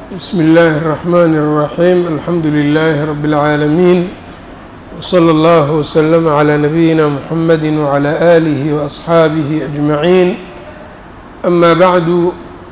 بsم الlh الرحmn الرحيم الحمdu للh رب العاalمين وصلى الله وسلم عlى نبيinا محمد وعlى آله وأصحاaبه أجمعين أmا bعd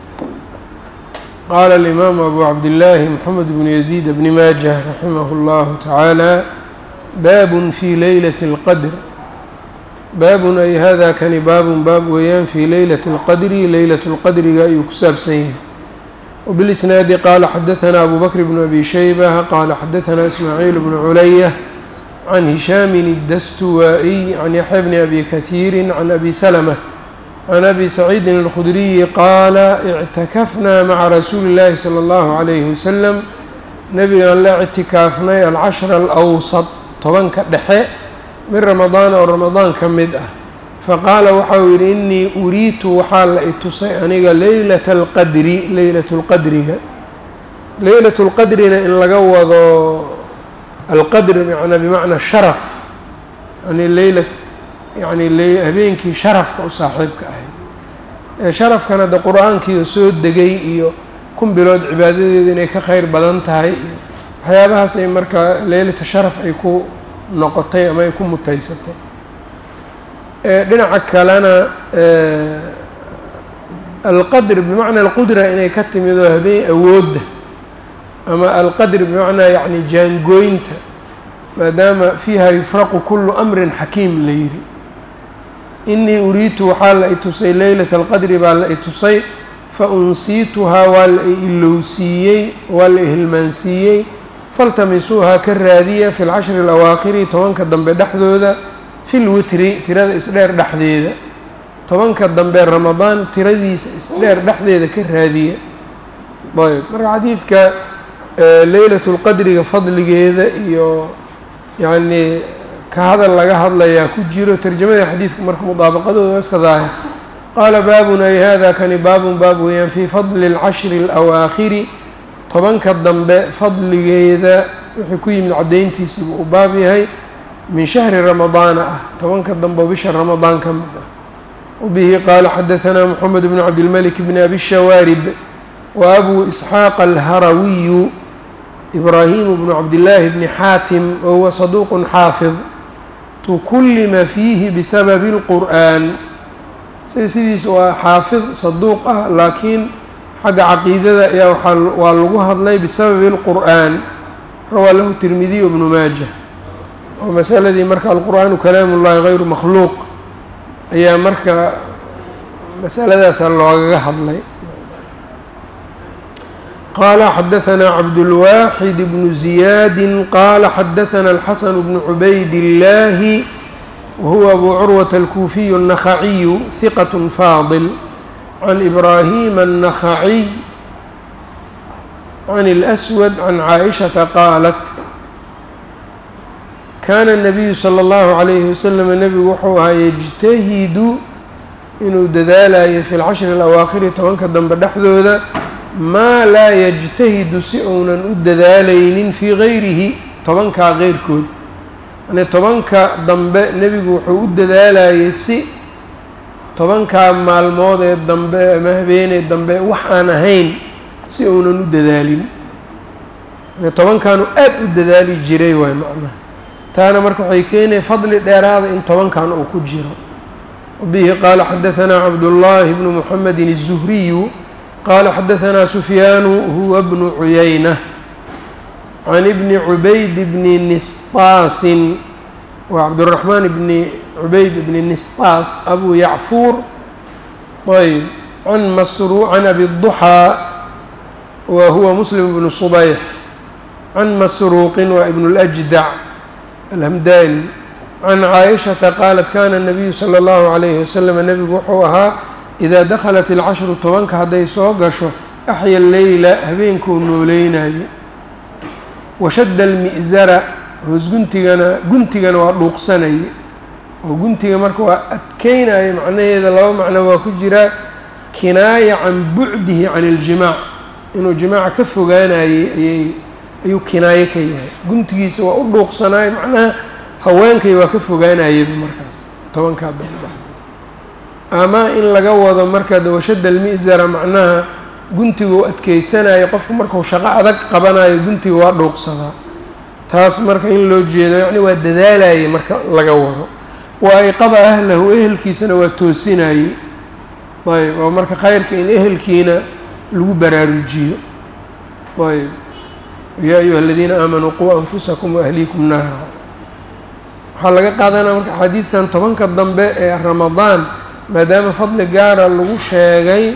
qال الإmام أbو عبدالله محمد بن يزيد بن mاجه رحimه الله تعالى bab في leyلة الqدر baabun ay hada kani baabun baab weeyaan fii leylati اlqadri leylat اlqadriga ayuu ku saabsan yahay wbilisnaadi qaala xadaثna abu bakr bn abi shayba qaala xadaثna ismaaciil bnu culaya can hishaamin الdastuwaaئiy can yaxya bni abi kahiiri can abi slmة can abi saciidin اlkhudriyi qaala اctakafna maca rasuuli اllahi slى اllahu عalayhi waslm nabigaan la ictikaafnay alcashra alأwsط tobanka dhexe min ramadaana oo ramadaan ka mid ah faqaala waxa uu yidhi innii uriitu waxaa la itusay aniga leylata alqadri leylatu lqadriga leylatu lqadrina in laga wado alqadri manaa bimacnaa sharaf yani leyla yani habeenkii sharafka u saaxiibka ahayd ee sharafkan hadda qur-aankiio soo degay iyo kun bilood cibaadadeeda inay ka kheyr badan tahay iyo waxyaabahaas ay markaa leylata sharaf ay ku noqotay ama ay ku mutaysatay dhinaca kalena alqadr bimacnaa alqudra inay ka timid oo habeen awoodda ama alqadr bimacnaa yacni jaangooynta maadaama fiiha yufraqu kulu amrin xakiim la yidhi inii uriitu waxaa la itusay leylata alqadri baa la itusay fa unsiituhaa waa la ilowsiiyey waa la ihilmaansiiyey faltamisuuhaa ka raadiya fi lcashri alawaakhiri tobanka dambe dhexdooda fi lwitri tirada isdheer dhexdeeda tobanka dambe ramadaan tiradiisa isdheer dhexdeeda ka raadiya ayb marka xadiidka leylatu lqadriga fadligeeda iyo yacnii ka hadal laga hadlayaa ku jiro tarjamada xadiidka marka mudaabaqadooda iska daahir qaala baabun ay hada kani baabun baab weeyaan fii fadli اlcashri اlawaakhiri tobanka dambe fadligeeda wuxuu ku yimid caddayntiisiibuu u baab yahay min shahri ramadaana ah tobanka dambe oo bisha ramadaan ka mid ah wabihi qaala xadaثanaa moxamed bn cabdilmalik bn abi shawaarib wa abu isxaaq alharawiyu ibraahimu bnu cabdillaahi bni xaatim wahuwa saduuq xaafid tukullima fiihi bisababi اlqur'an say sidiis waa xaafid saduuq ah laakiin xagga caqiidada ayaa waa lagu hadlay bisababi اlqur'an rawaa lahu tirmidiy bnu maaja oo masaladii marka alqur'aanu kalaamu ullahi gayru makhluuq ayaa marka masaladaasa loogaga hadlay qaala xadaثna cabdulwaaxid bnu ziyaadi qaala xadaثna alxasan bnu cubayd اllaahi wahuwa abu curwata alkuufiyu الnakhaciyu hiqat faadil can ibraahima الnakhaciy can اlأswad can caaئishata qaalat kaana الnabiyu salى اllahu عalayhi wasalam nebigu wuxuu ahaa yejtahidu inuu dadaalayo fi lcashri اlawaakhiri tobanka dambe dhexdooda maa laa yejtahidu si uunan u dadaalaynin fii gayrihi tobankaa keyrkood yani tobanka dambe nebigu wuxuu u dadaalayay si tobankaa maalmood ee dambe ama habeenee dambe wax aan ahayn si uunan u dadaalin yani tobankaanu aad u dadaali jiray waay macnaha taana marka waxay keenaya fadli dheeraada in tobankan uu ku jiro wabihi qaala xadaثanaa cabdullaahi bnu muxamedin الzuhriyu qaala xadaثanaa sufyaanu huwa bnu cuyayna can ibni cubayd bni nisطaasin waa cabdالraxmaan bni cubayd bni nisطaas abu yacfuur ayb can masru can abi الضuxaa wa huwa muslim bnu subayx can masruuqin waa ibn اlأjdac alhamdani can caaishata qaalat kana الnabiyu salى اllahu عalayhi wasalam nebigu wuxuu ahaa idaa dakhalat ilcashru tobanka hadday soo gasho axya leyla habeenkuu nooleynayay washadda almi'zara hoos guntigana guntigana waa dhuuqsanayay oo guntiga marka waa adkeynaya macnaheeda laba macno waa ku jiraa kinaaya can bucdihi can اljimaac inuu jimaaca ka fogaanayay ayay ayuu kinaayo ka yahay guntigiisa waa u dhuuqsanaay macnaha haweenkay waa ka fogaanayaba markaas tobankaa dambe ama in laga wado marka washadda almi'zara macnaha guntiguu adkeysanayo qofku markuu shaqo adag qabanayo guntiga waa dhuuqsadaa taas marka in loo jeedo yacni waa dadaalayay marka laga wado waa iqada ahlahu ehelkiisana waa toosinayey ayb oo marka khayrka in ehelkiina lagu baraarujiyo ayb yaa ayuha aladiina aamanuu quu anfusakum waahliikum naara waxaa laga qaadanaya marka axaadiidtan tobanka dambe ee ramadaan maadaama fadli gaara lagu sheegay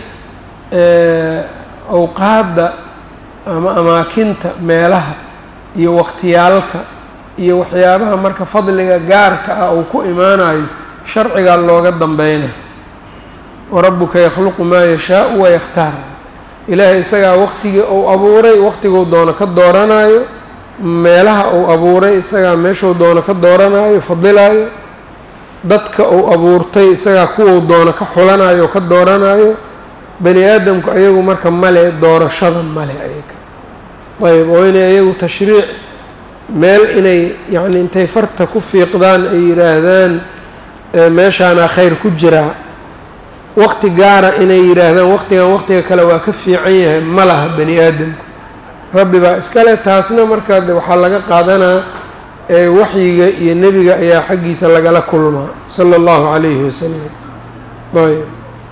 awqaadda ama amaakinta meelaha iyo waqtiyaalka iyo waxyaabaha marka fadliga gaarka ah uu ku imaanayo sharcigaa looga dambeynay warabuka yakhluqu maa yashaau wayakhtaar ilaahay isagaa waqtigii uu abuuray waqtiguu doono ka dooranayo meelaha uu abuuray isagaa meeshuu doono ka dooranayo fadilaayo dadka uu abuurtay isagaa kuwuu doono ka xulanayo oo ka dooranayo bani aadamku ayagu marka male doorashada male ayaga ayb oo inay ayagu tashriic meel inay yacni intay farta ku fiiqdaan ay yidhaahdaan meeshaanaa khayr ku jiraa waqti gaara inay yidhaahdaan waqtigan waqtiga kale waa ka fiican yahay ma laha bani aadamku rabbi baa iskale taasna markaa de waxaa laga qaadanaa waxyiga iyo nebiga ayaa xaggiisa lagala kulmaa sala allahu calayhi wasalam ayb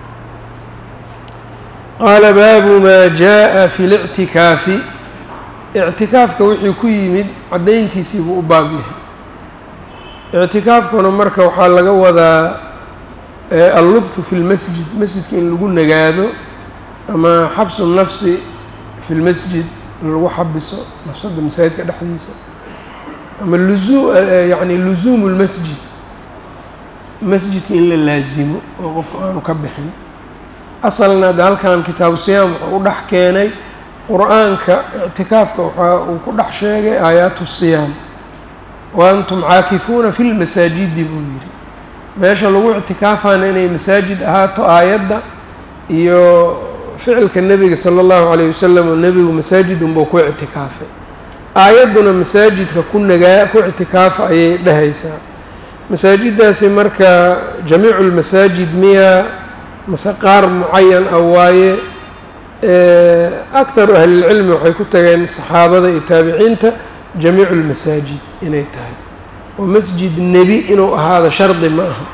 qaala baabu maa jaa-a fi lictikaafi ictikaafka wixii ku yimid caddayntiisii buu u baab yahay ictikaafkuna marka waxaa laga wadaa allubthu fi lmasjid masjidka in lagu nagaado ama xabsu nafsi fi lmasjid in lagu xabiso nafsadda masaajidka dhexdiisa ama luzu yacni luzuumu lmasjid masjidka in la laasimo oo qofku aanu ka bixin asalna de halkan kitaabu siyaam wuxuu u dhex keenay qur-aanka ictikaafka waxa uu ku dhex sheegay aayaatu siyaam wa antum caakifuuna fi lmasaajidi buu yidhi meesha lagu ictikaafana inay masaajid ahaato aayadda iyo ficilka nebiga sala allahu calayh wasalam oo nebigu masaajid unbuu ku ictikaafay aayadduna masaajidka ku nagaa ku ictikaafa ayay dhehaysaa masaajiddaasi marka jamiicu lmasaajid miya mase qaar mucayan ah waaye akharu ahlilcilmi waxay ku tageen saxaabada iyo taabiciinta jamiicu lmasaajid inay tahay oo masjid nebi inuu ahaado shardi ma aha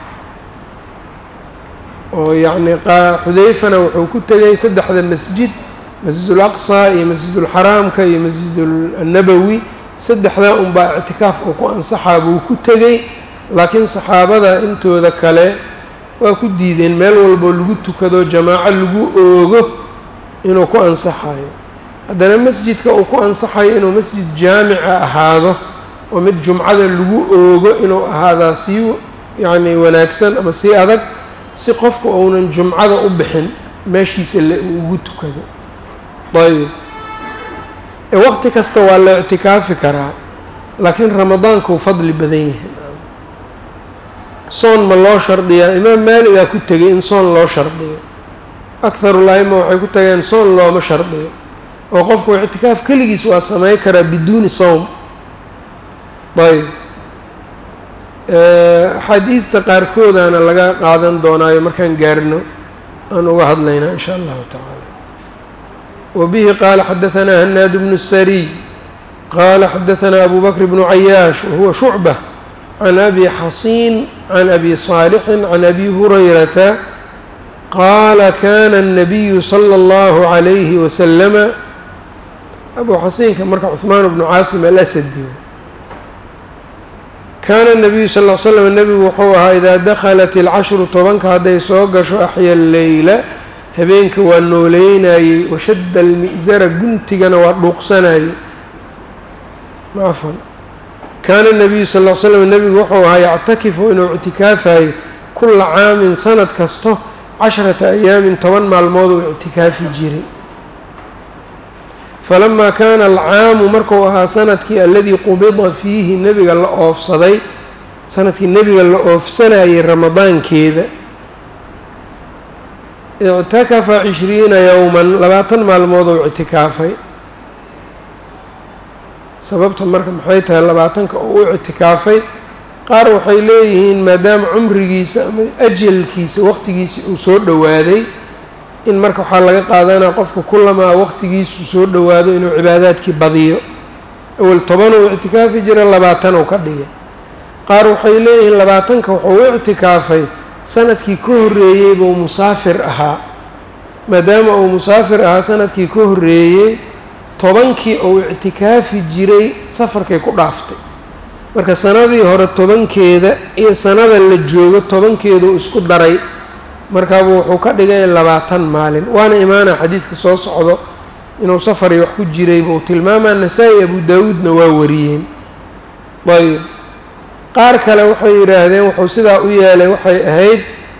oo yacni xudayfana wuxuu ku tegay saddexda masjid masjid ulaqsa iyo masjidulxaraamka iyo masjidulnabowi saddexdaa unbaa ictikaaf uu ku ansaxaa buu ku tegey laakiin saxaabada intooda kale waa ku diideen meel walboo lagu tukado jamaaco lagu oogo inuu ku ansaxayo haddana masjidka uu ku ansaxayo inuu masjid jaamica ahaado oo mid jumcada lagu oogo inuu ahaadaa sii yacni wanaagsan ama sii adag si qofku uunan jumcada u bixin meeshiisa le uu ugu tukado ayb waqti kasta waa la ictikaafi karaa laakiin ramadaanku fadli badan yahay soon ma loo shardiyaa imaam maaligaa ku tegay in soon loo shardiyo akharu laima waxay ku tageen soon looma shardiyo oo qofku ictikaaf keligiis waa samey karaa biduuni sowm ayb axaadiidta qaarkoodaana laga qaadan doonaayo markaan gaarno aan uga hadlaynaa in sha allahu tacaala wabihi qaala xadahanaa hanaad bnu sariy qaala xadahanaa abu bakr bnu cayaash wahuwa shucbة can abi xasiin can abi صaalixin can abi hurayrata qaala kana الnabiyu slى اllahu عalayhi waslama abu xasiinka marka cuثmaan bnu caasim alasadi kaana الnabiyu sal ll slam nebigu wuxuu ahaa idaa dakhalat ilcashru tobanka hadday soo gasho axya leyla habeenka waa nooleynayey washadda almi'sara guntigana waa dhuuqsanayey cafan kaana الnabiyu sal ll slam nebigu wuxuu ahaa yactakifu inuu ictikaafayo kula caamin sanad kasto casharata ayaamin toban maalmood uu ictikaafi jiray falamaa kaana alcaamu markuu ahaa sanadkii aladii qubida fiihi nebiga la oofsaday sanadkii nebiga la oofsanayay ramadaankeeda ictakafa cishriina yowman labaatan maalmood ou ictikaafay sababta marka maxay tahay labaatanka oo u ictikaafay qaar waxay leeyihiin maadaama cumrigiisa ama ajalkiisa waqtigiisi uu soo dhowaaday in marka waxaa laga qaadanaa qofka kulamaa waqtigiisu soo dhowaado inuu cibaadaadkii badiyo awel toban uu ictikaafi jira labaatan uu ka dhigay qaar waxay leeyihiin labaatanka wuxuu u ictikaafay sanadkii ka horreeyey buu musaafir ahaa maadaama uu musaafir ahaa sanadkii ka horreeyey tobankii uu ictikaafi jiray safarkay ku dhaaftay marka sanadii hore tobankeeda iyo sanada la joogo tobankeeduu isku daray markaabuu wuxuu ka dhigay labaatan maalin waana imaana xadiidka soo socdo inuu safari wax ku jiray buu tilmaamaa nasaa-i abu daawuudna waa wariyeen ayb qaar kale waxay yidhaahdeen wuxuu sidaa u yeelay waxay ahayd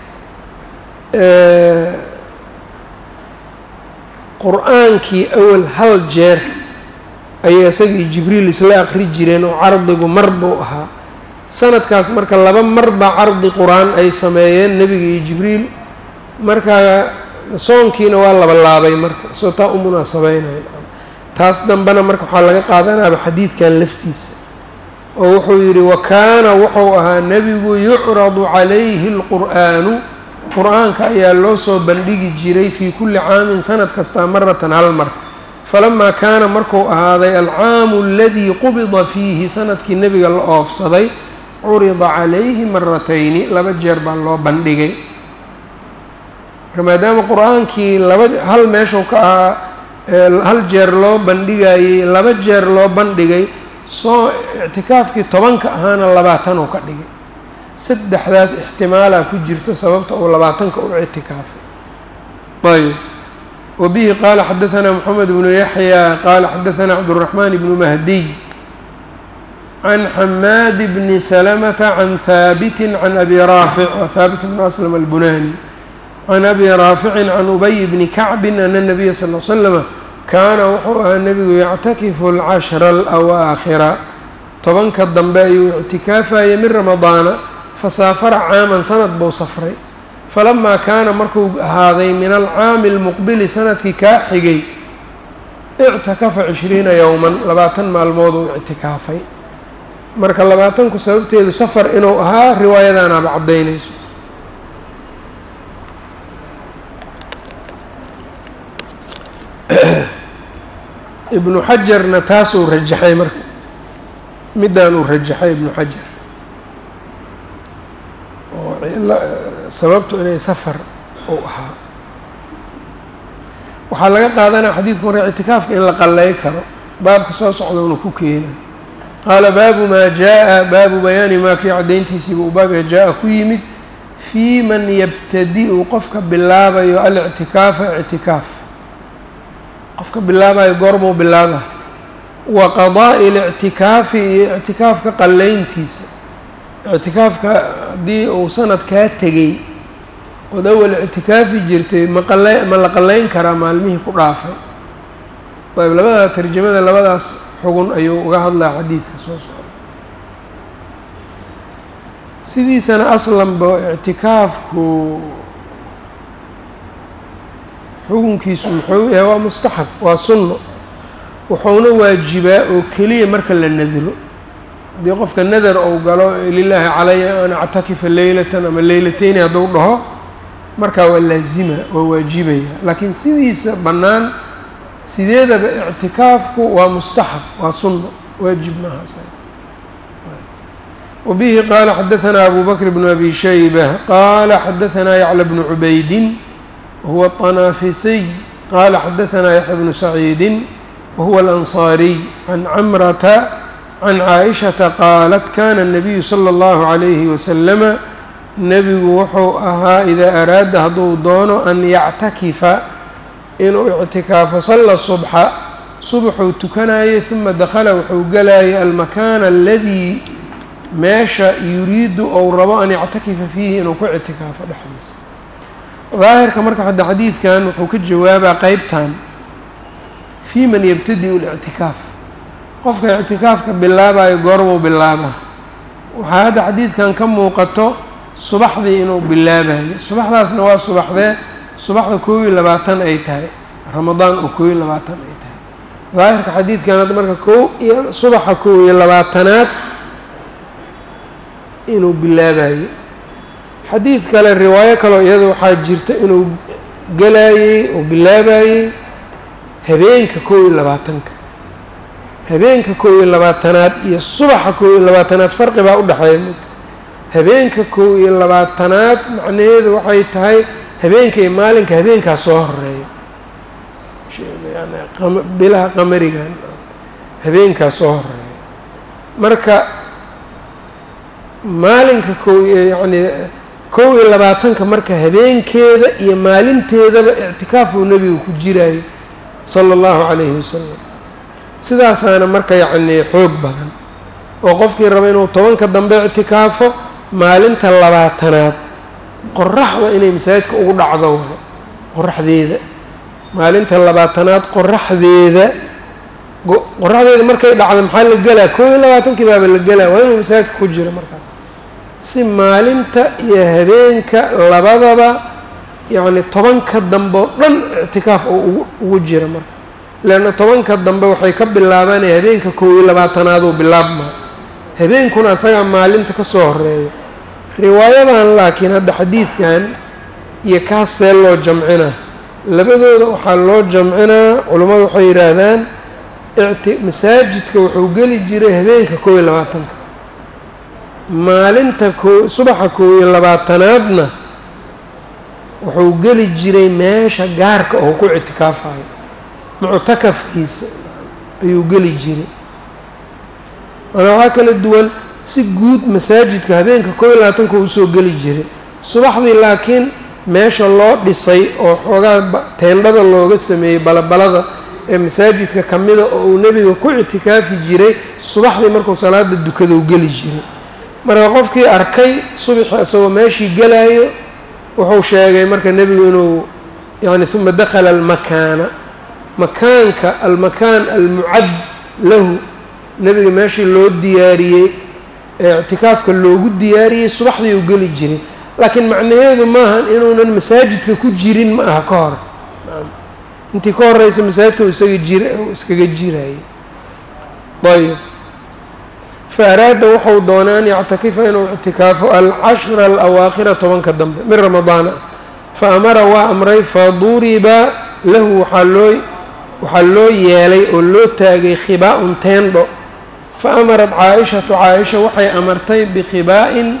qur-aankii awal hal jeer ayay isagii jibriil isla aqri jireen oo cardigu mar buu ahaa sanadkaas marka laba mar baa cardi qur-aan ay sameeyeen nebiga iyo jibriil markaa soonkiina waa laba laabay marka soo taa u munaasabeynaya taas dambena marka waxaa laga qaadanaaba xadiidkan laftiisa oo wuxuu yidhi wa kaana wuxuu ahaa nebigu yucradu calayhi alqur'aanu qur-aanka ayaa loo soo bandhigi jiray fii kulli caamin sanad kastaa maratan hal mar falamaa kaana markuu ahaaday alcaamu aladii qubida fiihi sanadkii nebiga la oofsaday curida calayhi maratayni laba jeer baa loo bandhigay marka maadaama qur-aankii laba hal meeshuu ka ahaa hal jeer loo bandhigayey laba jeer loo bandhigay soo ictikaafkii tobanka ahaana labaatan uu ka dhigay saddexdaas ixtimaalaa ku jirto sababta uu labaatanka u ictikaafay ayb wa bihi qaala xadaثanaa moxamed bnu yaxya qaala xadaثanaa cabdالraxmaan bnu mahdiy can xamaad bni salamata can haabiti can abi raafic wa haabit bnu aslam albunani can abi raaficin can ubay bni kacbin ana nabiya sal l slama kaana wuxuu ahaa nebigu yactakifu alcashra alawaakhira tobanka dambe ayuu ictikaafayay min ramadaana fasaafara caaman sanad buu safray falamaa kaana markuu ahaaday min alcaami almuqbili sanadkii kaa xigay ictakafa cishriina yowman labaatan maalmood uu ictikaafay marka labaatanku sababteedu safar inuu ahaa riwaayadaanaaba caddaynayso ibnu xajarna taasuu rajaxay marka middaan uu rajaxay ibnu xajar oo sababtu inay safar uu ahaa waxaa laga qaadanaya xadiidku marka ictikaafka in la qallay karo baabka soo socdowna ku keena qaala baabu maa jaa-a baabu bayaani maa kii caddayntiisiiba uu baabka jaa-a ku yimid fii man yabtadi-u qofka bilaabayo alictikaafa ictikaaf qofka bilaabayo goormuu bilaaba wa qadaa'i lictikaafi iyo ictikaafka qallayntiisa ictikaafka haddii uu sanad kaa tegey ood awal ictikaafi jirtay maqala ma la qallayn karaa maalmihii ku dhaafay ayb labada tarjamada labadaas xugun ayuu uga hadlaa xadiidka soo socda sidiisana aslanba ictikaafku xukunkiisu muxuu yahay waa mustaxab waa sunno wuxuuna waajibaa oo keliya marka la nadiro haddii qofka nadar ou galo lilaahi calaya an actakifa leylatan ama leylateyni hadduu dhaho markaa waa laazima waa waajibaya laakiin sidiisa bannaan sideedaba ictikaafku waa mustaxab waa sunno waajib maahaas wabihi qaala xadaثanaa abu bakr bnu abi shayba qaala xadaثanaa yacla bnu cubaydin wahuwa الطanaafisiy qaala xadaثanaa yaxya bnu saciidi wahuwa alanصaariy can camrata can caaishata qaalat kana الnabiyu slى اllahu عalayhi waslama nebigu wuxuu ahaa idaa araada hadduu doono an yactakifa inuu ictikaafo salla subxa subaxuu tukanayay huma dakhala wuxuu galayay almakaana aladii meesha yuriidu ou rabo an yactakifa fiihi inuu ku ictikaafo dhexdiisa daahirka marka hadda xadiidkan wuxuu ka jawaabaa qeybtan fii man yabtadi-u lictikaaf qofka ictikaafka bilaabayo goormuu bilaaba waxaa hadda xadiidkan ka muuqato subaxdii inuu bilaabayo subaxdaasna waa subaxdee subaxda koob iyo labaatan ay tahay ramadaan oo koob iyo labaatan ay tahay daahirka xadiidkan hadda marka koo iyo subaxa koob iyo labaatanaad inuu bilaabayo xadiid kale riwaayo kaleo iyada waxaa jirta inuu galaayey oo bilaabayey habeenka kow iyo labaatanka habeenka kow iyo labaatanaad iyo subaxa kow iyo labaatanaad farqi baa u dhexeeya mugta habeenka kow iyo labaatanaad macnaheedu waxay tahay habeenka iyo maalinka habeenkaa soo horeeya yani bilaha qamarigan habeenkaa soo horeeya marka maalinka kow yacni kow iyo labaatanka marka habeenkeeda iyo maalinteedaba ictikaafuu nebigu ku jiraayo sala allahu calayhi wasalam sidaasaana marka yacnii xoog badan oo qofkii raba inuu tobanka dambe ictikaafo maalinta labaatanaad qoraxda inay masaajidka ugu dhacdo waay qoraxdeeda maalinta labaatanaad qoraxdeeda qoraxdeeda markay dhacdo maxaa la gelaa kow iyo labaatankii baaba la gelaa waa inuu masaajidka ku jiro markaas si maalinta iyo habeenka labadaba yacni tobanka dambe oo dhan ictikaaf oo ugu ugu jira marka leanna tobanka dambe waxay ka bilaabanaya habeenka kow iyo labaatanaaduu bilaabmaa habeenkuna asagaa maalinta ka soo horeeya riwaayadan laakiin hadda xadiidkan iyo kaas see loo jamcinaa labadooda waxaa loo jamcinaa culammadu waxay yidhaahdaan icti masaajidka wuxuu geli jiray habeenka kow iyo labaatanka maalinta ko subaxa kow iyo labaatanaadna wuxuu geli jiray meesha gaarka oo ku ictikaafayo muctakafkiisa ayuu geli jiray maanaa waxaa kala duwan si guud masaajidka habeenka kow iyo labaatanka usoo geli jiray subaxdii laakiin meesha loo dhisay oo xoogaa teendhada looga sameeyey balabalada ee masaajidka ka mida oo uu nebiga ku ictikaafi jiray subaxdii markuu salaada dukadou geli jiray marka qofkii arkay subaxi isagoo meeshii gelaayo wuxuu sheegay marka nebigu inuu yani uma dakala almakaana makaanka almakaan almucad lahu nebiga meeshii loo diyaariyey ee ictikaafka loogu diyaariyey subaxdii uu geli jiray laakiin macnaheedu maahan inuunan masaajidka ku jirin ma aha ka hor intii ka horeysa masaajidka u isaga jira iskaga jirayay ayb fa araada wuxuu doonay an yactakifa inuu ictikaafo alcashra alawaakhira tobanka dambe min ramadaana fa amara waa amray faduriba lahu waxaa loo waxaa loo yeelay oo loo taagay khibaa-un teendho fa amarat caa-ishatu caa-isha waxay amartay bikhibaa-in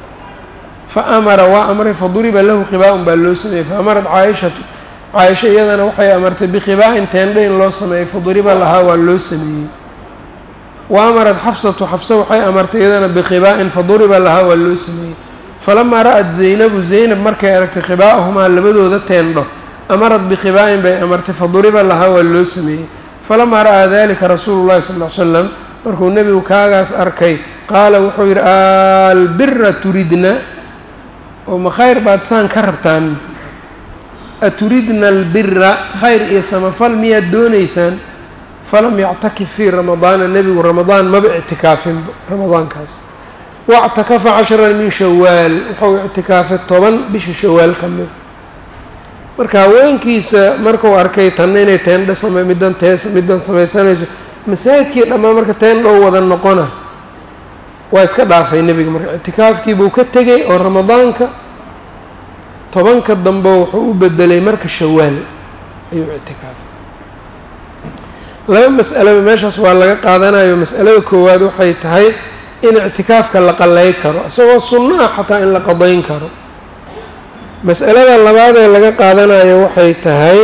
fa amara waa amray faduriba lahu khibaa-un baa loo sameeyey fa amarat caa-ishatu caa-isha iyadana waxay amartay bikhibaa-in teendho in loo sameeyey faduriba lahaa waa loo sameeyey wa amarat xafsatu xafsa waxay amartay iyadana bikhibaa-in faduriba lahaa waa loo sameeyey falamaa ra-at zaynabu zaynab markay aragtay khibaa-ahumaa labadooda teendho amarat bikhibaa-in bay amartay faduriba lahaa waa loo sameeyey falamaa ra'aa dalika rasuulu llahi sal ll slam markuu nebigu kaagaas arkay qaala wuxuu yidhi albira turidna oo ma khayr baad saan ka rabtaan aturidna albira khayr iyo samafal miyaad doonaysaan falam yactakif fii ramadaana nebigu ramadaan maba ictikaafinba ramadaankaas wactakafa cashran min shawaal wuxuu ictikaafay toban bisha shawaal ka mid marka haweenkiisa markuu arkay tanna inay teendha same middan tees middan samaysanayso masaajidkii dhammaan marka teendhow wada noqona waa iska dhaafay nebiga marka ictikaafkiibuu ka tegay oo ramadaanka tobanka dambe wuxuu u bedelay marka shawaal ayuu ictikaafay laba mas'alaba meeshaas waa laga qaadanayo mas'alada koowaad waxay tahay in ictikaafka la qalay karo isagoo sunno ah xataa in la qadayn karo mas'alada labaad ee laga qaadanayo waxay tahay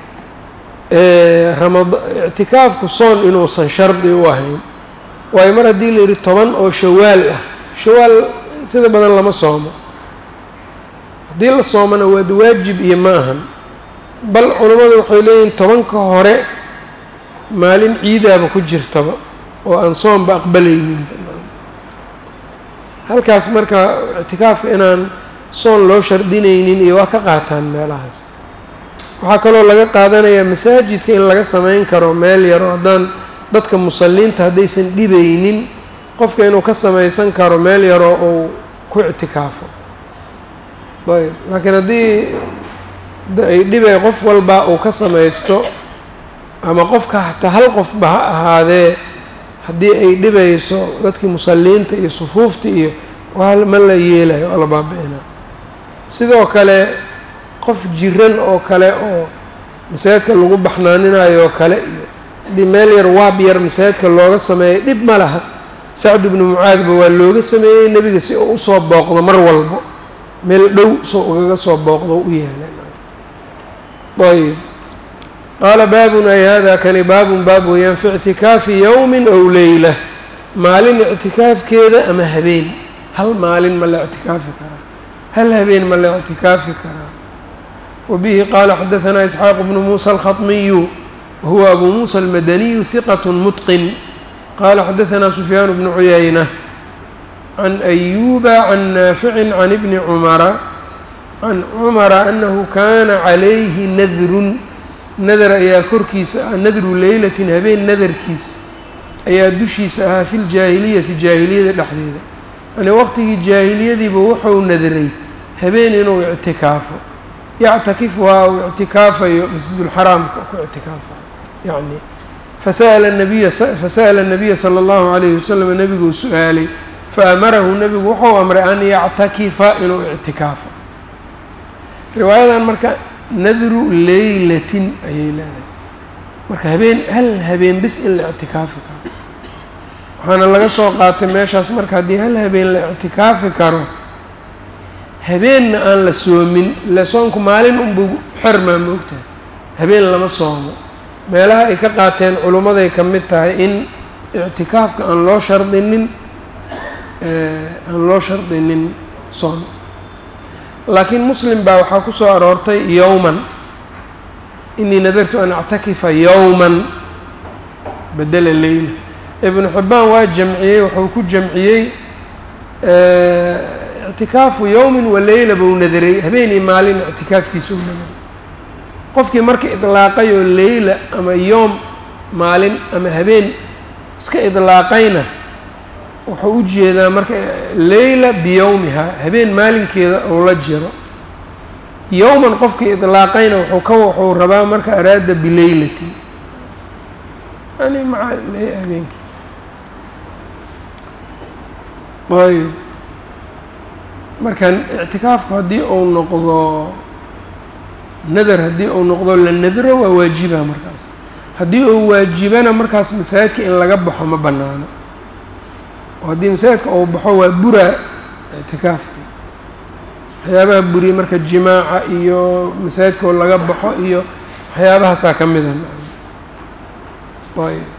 ramad ictikaafku soon inuusan shardi u ahayn waayo mar haddii la yidhi toban oo shawaal ah shawaal sida badan lama soomo haddii la soomona waad waajib iyo ma ahan bal culammadu waxay leeyihin tobanka hore maalin ciidaaba ku jirtaba oo aan soomba aqbalaynin halkaas marka ictikaafka inaan soon loo shardinaynin iyo waa ka qaataan meelahaas waxaa kaloo laga qaadanayaa masaajidka in laga samayn karo meel yaro haddaan dadka musalliinta haddaysan dhibaynin qofka inuu ka samaysan karo meel yaroo uu ku ictikaafo ayb laakiin haddii ay dhibay qof walba uu ka samaysto ama qofka hataa hal qofba ha ahaadee haddii ay dhibayso dadkii musalliinta iyo sufuufta iyo waa ma la yeelayo waa la baabi-inaa sidoo kale qof jiran oo kale oo masaajidka lagu baxnaaninayo oo kale iyo haddii meel yar waab yar masaajidka looga sameeyay dhib ma laha sacd ibnu mucaadba waa looga sameeyey nebiga si uu usoo booqdo mar walbo meel dhow soo ugaga soo booqdo u yeelan ayb qaala baabun ay hada kani baabun baab weeyaan fi ictikaafi yowmin ow leyla maalin ictikaafkeeda ama habeen hal maalin ma la ictikaafi karaa hal habeen ma la ictikaafi karaa wabihi qaala xadahanaa isxaaq bnu muusa alkhaطmiyu wahuwa abu muusa almadaniyu hiqat mutqin qala xadahanaa sufyaan bnu cuyayna can ayuba can naaficin can ibni cumara can cumara anahu kana calayhi nadrun nadar ayaa korkiisa ah nadru leylatin habeen nadarkiisa ayaa dushiisa ahaa fi ljaahiliyati jaahiliyada dhexdeeda yani waqtigii jaahiliyadiiba wuxuu nadray habeen inuu ictikaafo yactakifuhaa uu ictikaafayo masjidulxaraamka ku ictikaafayo yani fasa'ala nabiya fasa'ala nabiya sala allahu calayhi wasalam nebiguu su-aalay faamarahu nebigu wuxuu amray an yactakifa inuu ictikaafo riwaayadan marka nadru leylatin ayay leedahay marka habeen hal habeen bis in la ictikaafi karo waxaana laga soo qaatay meeshaas marka haddii hal habeen la ictikaafi karo habeenna aan la soomin ila soonku maalin unbuu xermaa moogtahay habeen lama soomo meelaha ay ka qaateen culummaday ka mid tahay in ictikaafka aan loo shardinin aan loo shardinin soon laakiin muslim baa waxaa ku soo aroortay yowman inii nadartu an actakifa yowman bedela leyla ibnu xibbaan waa jamciyey wuxuu ku jamciyey ictikaafu yowmin wa leyla buu nadaray habeenii maalin ictikaafkiisa u nadaray qofkii marka idlaaqay oo leyla ama yoom maalin ama habeen iska idlaaqayna wuxuu u jeedaa marka leyla biyowmiha habeen maalinkeeda uu la jiro yowman qofkii idlaaqayna wuxuu ka wuxuu rabaa marka araada bileylatin yani maca habeenkii ayb marka ictikaafku haddii uu noqdo nadar haddii uu noqdo la nadro waa waajiba markaas haddii uu waajibana markaas masaajidka in laga baxo ma banaano oo haddii masaajidka uu baxo waa buraa ictikaafka waxyaabaha buriya marka jimaaca iyo masaajidka oo laga baxo iyo waxyaabahaasaa ka mida ayb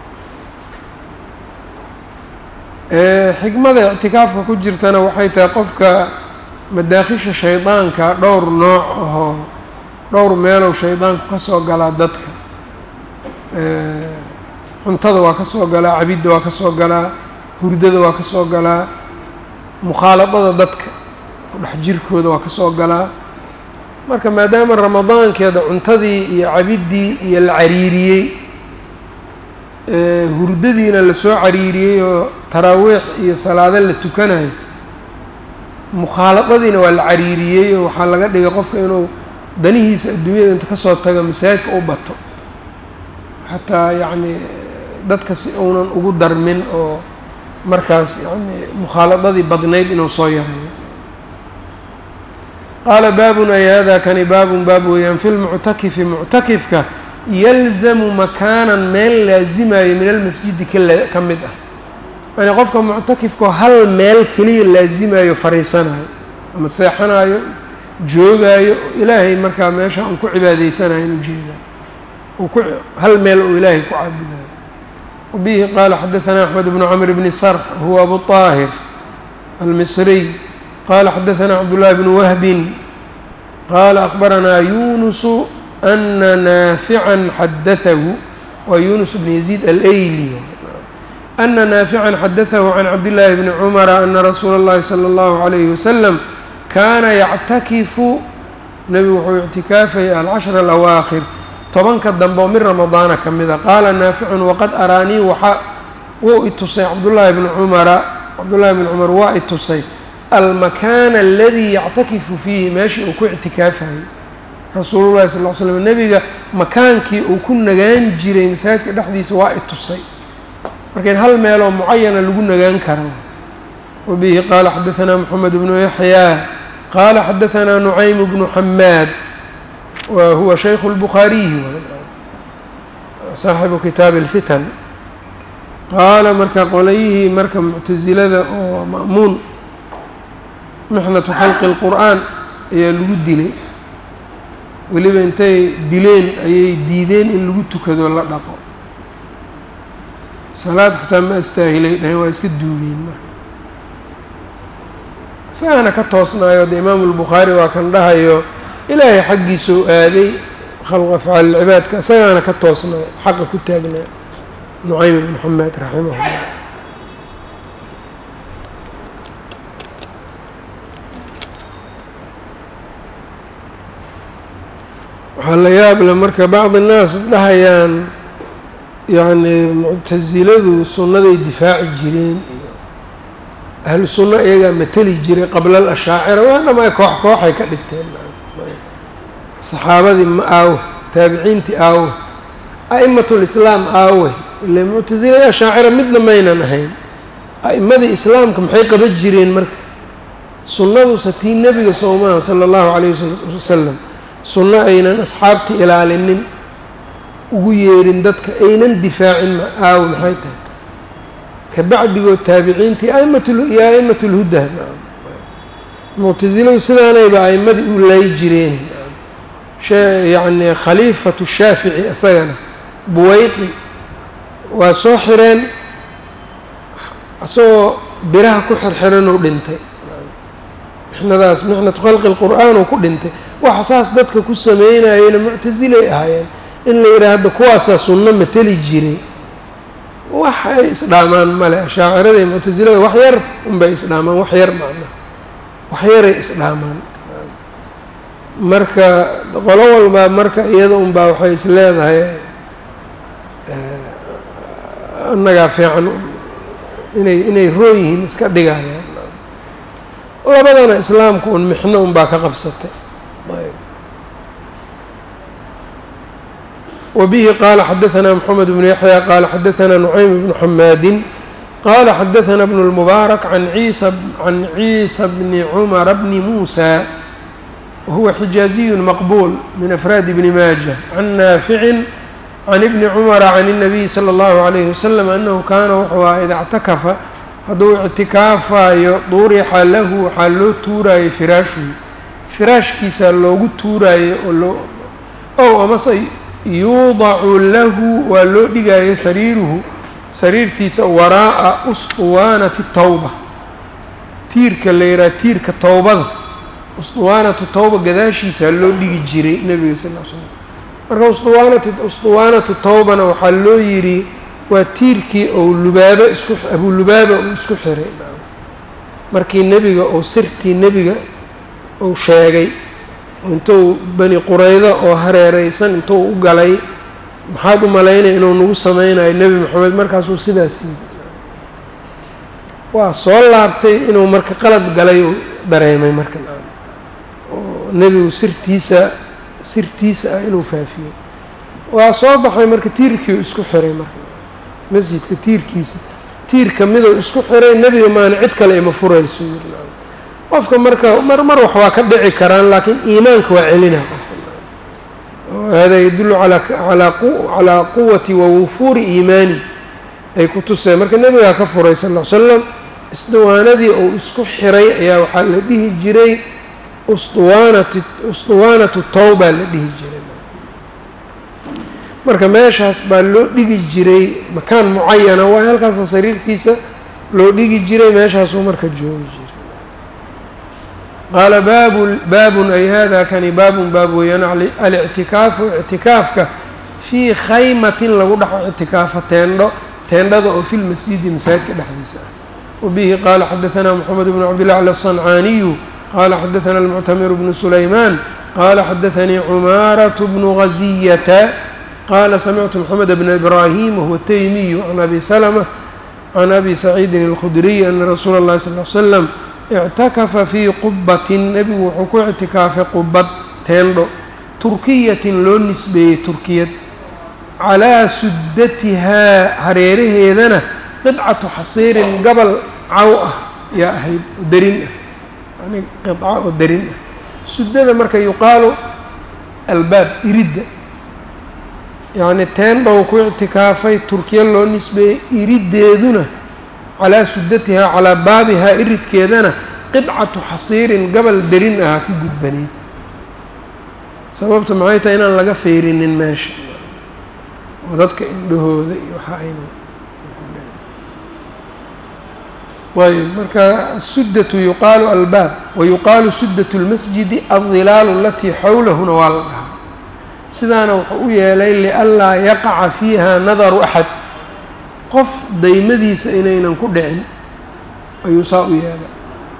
xikmada ictikaafka ku jirtana waxay tahay qofka madaakhisha shaydaanka dhowr nooc ahoo dhowr meelow shaydaanku ka soo galaa dadka cuntada waa ka soo galaa cabidda waa ka soo galaa hurdada waa ka soo galaa mukhaaladada dadka kudhex jirkooda waa ka soo galaa marka maadaama ramadaankeeda cuntadii iyo cabiddii iyo la cariiriyey hurdadiina lasoo cariiriyey oo taraawiix iyo salaado la tukanayo mukhaaladadiina waa la cariiriyey oo waxaa laga dhigay qofka inuu danihiisa adduunyada inta kasoo tago masaajidka u bato xataa yacni dadka si uunan ugu darmin oo markaas yani mukhaaladadii badnayd inuu soo yareeyo qaala baabun ay hada kani baabun baab weeyaan fi lmuctakifi muctakifka yalzamu makaanan meel laazimayo min almasjidi kala ka mid ah yani qofka muctakifkao hal meel keliya laazimayo fariisanayo ama seexanayo joogaayo ilaahay markaa meesha un ku cibaadaysanayo in ujeedaa uu ku hal meel uu ilaahay ku caabudayo wabihi qaala xadaثana axmed bnu camr bni sarx huwa abu طaahir almisriy qala xadaثana cabdullahi bnu wahbin qala akbaranaa yunusu ana naafican xadaahu waa yunus bn yaziid alayli ana naafican xadaahu can cabdillaahi bni cumara ana rasuula اllahi salى اllahu عalayhi wasalam kaana yactakifu nebigu wuxuu ictikaafayay alcashra alawaakhir tobanka dambe oo min ramadaana ka mida qaala naaficun waqad araanii waxaa wuu itusay cabdullaahi bni cumara cabdullahi bni cumar waa itusay almakaana aladii yactakifu fiihi meeshii uu ku ictikaafayay rasuulu llahi sal ll ly slam nebiga makaankii uu ku nagaan jiray masaajidka dhexdiisa waa itusay marka in hal meeloo mucayana lagu nagaan karo wabihi qaala xadaثana moxamed bnu yaxyaa qaala xadahanaa nucaym bnu xamaad wa huwa shaykhu اlbukhaariyi saaxibu kitaabi اlfitan qaala marka qolayihii marka muctasilada oo ma'muun mixnatu khalqi اlqur'aan ayaa lagu dilay weliba intay dileen ayay diideen in lagu tukado la dhaqo salaad xataa ma astaahilay dhaheen waa iska duugeen marka isagaana ka toosnaayo de imaamu lbukhaari waa kan dhahayo ilaahay xaggiisuu aaday khalq afcaal cibaadka isagaana ka toosnaayo xaqa ku taagnaa nucaym ibn xamed raximahullah waxaa la yaab le marka bacdi innaas dhahayaan yacni muctasiladu sunnaday difaaci jireen iyo ahlu sunno iyagaa mateli jiray qabla alashaacira waa dhamay koox kooxay ka dhigteen saxaabadii ma aawe taabiciintii aawe a'imatulislaam aawe ile muctasilada ashaacira midna maynan ahayn a'immadii islaamka maxay qaban jireen marka sunnaduse tii nebiga soomaha sala allahu calayh wasalam sunno aynan asxaabtii ilaalinin ugu yeerin dadka aynan difaacin aawe maxay tahay kabacdigood taabiciintii aimatyo a'imat lhuda muctasiladu sidaanayba a'immadii u lay jireen yacni khaliifatu shaafici isagana buweyqi waa soo xireen isagoo biraha ku xirxiranuu dhintay mixnadaas mixnatu khalqi lqur'aan uu ku dhintay waxa saas dadka ku sameynayena muctasilay ahaayeen in la yidhaha hadda kuwaasaa sunno mateli jiray wax ay isdhaamaan male ashaacirada iyo muctasilada wax yar unbay isdhaamaan wax yar macna wax yaray isdhaamaan marka qolo walbaa marka iyada unbaa waxay is leedahay annagaa fiican inay inay roon yihiin iska dhigayaan labadana islaamka un mixno unbaa ka qabsatay وبه qال xdثnا محمد بن يحيى qال xdثnا نعيم بن حmاd qال xdثnا بن المبارك عن عيسى عن عيسى بن عمر بن موسى وهو xجاaزي مqبول من أفrاad بن mاجة عن نافع عن بن عمر عن النبي صلى الله عليه وسلم أنه kاna wxuu aha إda اعتكفa hadduu اعtikaafayo durixa lahu waxaa loo tuuraayo فiraashhu firaashkiisa loogu tuuraayo ow amase yuudacu lahu waa loo dhigaayo sariiruhu sariirtiisa waraa'a usطuwaanati tawba tiirka la yidhaha tiirka towbada usطuwaanatu tawba gadaashiisaa loo dhigi jiray nebiga sal l slam marka usطuwaanati usطuwaanatu tawbana waxaa loo yidhi waa tiirkii ou lubaabo isku abulubaaba uu isku xiray markii nebiga ou sirtii nebiga uu sheegay intuu bani quraydo oo hareereysan intuu u galay maxaad u malaynaya inuu nagu sameynayo nebi moxamed markaasuu sidaas yidi waa soo laabtay inuu marka qalad galay uu dareemay marka oo nebigu sirtiisa sirtiisa ah inuu faafiyey waa soo baxay marka tiirkii isku xiray marka masjidka tiirkiisa tiir kamiduu isku xiray nebiga maana cid kale ima furayso yiri qofka marka mar mar wax waa ka dhici karaan laakiin iimaanka waa celina qofka hada yadullu calaa quwati wa wufuuri iimaani ay ku tuseen marka nebigaa ka furay sal ll slam isduwaanadii uu isku xiray ayaa waxaa la dhihi jiray usduwaanati usduwaanatu tawbaa la dhihi jiray marka meeshaas baa loo dhigi jiray makaan mucayana waa halkaasa sariirtiisa loo dhigi jiray meeshaasuu marka joogi jiray qaala baabu baabun ay hada kani baabun baab weeyaan alictikaafu ictikaafka fii khaymatin lagu dhex ictikaafa teendho teendhada oo fi lmasjidi masaajidka dhexdiisa ah wabihi qaala xadaثna mxamed bn cabdillah cl الصancaaniyu qala xadaثna اlmuctamir bnu sulayman qala xadaثanii cumaaraة bnu gaziyata qala samictu mxamed bna ibrahim wahuwa taymiyu can abi slmة can abi saciidin اlkhudriy ana rasuula اllahi sal ly slam ictakafa fii qubatin nebigu wuxuu ku ictikaafay qubad teendho turkiyatin loo nisbeeyey turkiyad calaa suddatihaa hareeraheedana qidcatu xasiirin gabal caw ah yaa ahayd darin ah yani qiطca oo darin ah sudada marka yuqaalu albaab iridda yacni teendhow ku ictikaafay turkiya loo nisbeeyey iriddeeduna calaa sudatihaa calaa baabihaa iridkeedana qidcatu xasiirin gabal derin aha ku gudbanay sababta maxay tahay inaan laga feyrinin meesha oo dadka indhahooda iyo waxa ayna ayb marka asudatu yuqaalu albaab wayuqaalu sudat اlmasjidi aldilaalu alatii xawlahuna waa la dhahaa sidaana wuxuu u yeelay lianlaa yaqaca fiiha nadaru axad qof daymadiisa inaynan ku dhicin ayuu saa u yeelay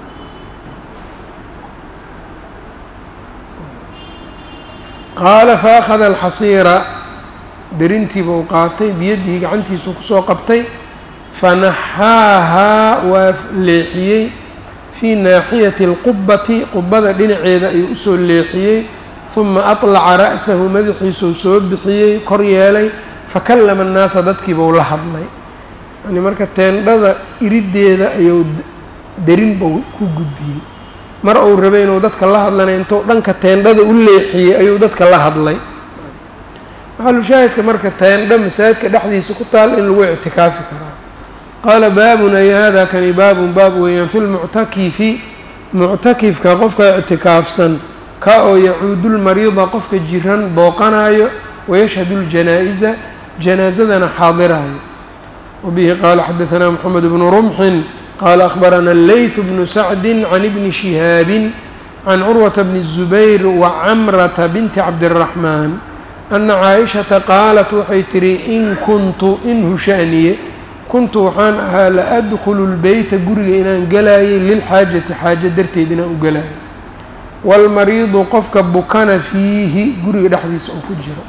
qaala faakhada alxasiira derintiiba u qaatay biyadihi gacantiisuu kusoo qabtay fanaxaahaa waa leexiyey fii naaxiyati اlqubati qubada dhinaceeda ayuu usoo leexiyey huma aطlaca ra'sahu madaxiisuu soo bixiyey kor yeelay fakallama annaasa dadkiibau la hadlay yani marka teendhada iriddeeda ayuu derin bau ku gudbiyey mar uu rabay inuu dadka la hadlanay intuu dhanka teendhada u leexiyey ayuu dadka la hadlay maxalushaahidka marka teendho masaajidka dhexdiisa ku taal in lagu ictikaafi karaa qaala baabun ay hada kani baabun baab weeyaan fi lmuctakifi muctakifka qofka ictikaafsan ka oo yacuudulmariida qofka jiran booqanayo wayashhadu ljanaa-isa janaasadana xaadiraayo wabihi qaala xadahanaa moxamed bnu rumxin qaala akhbarana leyth bnu sacdi can ibni shihaabin can curwata bni الzubayr wacamrata binti cabdiraxmaan ana caaishata qaalat waxay tihi in kuntu in hushaniye kuntu waxaan ahaa la adkhulu lbeyta guriga inaan galaayay lilxaajati xaajo darteed inaan u galaayo waalmariidu qofka bukana fiihi guriga dhexdiisa oo ku jiro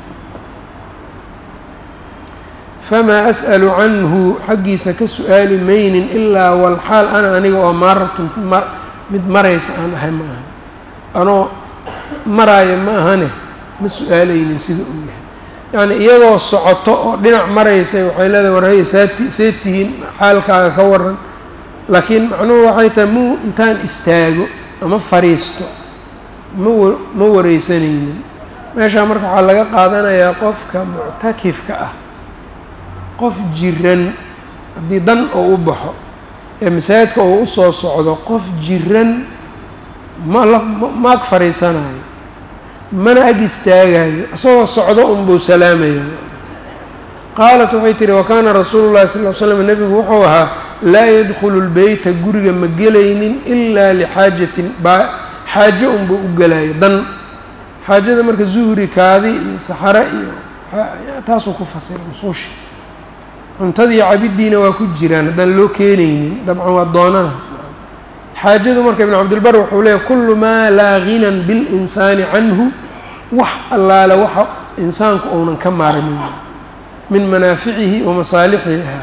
famaa as'alu canhu xaggiisa ka su-aali maynin ilaa walxaal ana aniga oo maaratun mid maraysa aan ahay ma ahan anoo maraaya ma ahane ma su-aalaynin sida uu yahay yacni iyadoo socoto oo dhinac maraysay waxay leedahay warhaya saati see tihiin xaalkaaga ka waran laakiin macnuhu waxay tahay muu intaan istaago ama fariisto ma ma wareysanaynin meeshaa marka waxaa laga qaadanayaa qofka muctakifka ah qof jiran haddii dan oo u baxo ee masaajidka oo usoo socdo qof jiran ma la ma ag fariisanayo mana ag istaagayo isagoo socdo unbuu salaamaya qaalat waxay tihi wakaana rasuulu llahi sal l slam nebigu wuxuu ahaa laa yadkhulu lbeyta guriga ma gelaynin ilaa lixaajatin baa xaajo unbuu u gelayo dan xaajada marka zuhri kaadi iyo saxare iyo taasuu ku fasiray musuusha cuntadii cabiddiina waa ku jiraan haddaan loo keenaynin dabcan waa doonana xaajadu marka ibn cabdilbar wuxuu leeyahy kullu maa laa ginan bilinsaani canhu wax allaale waxa insaanku ounan ka maarmin min manaaficihi wa masaalixiha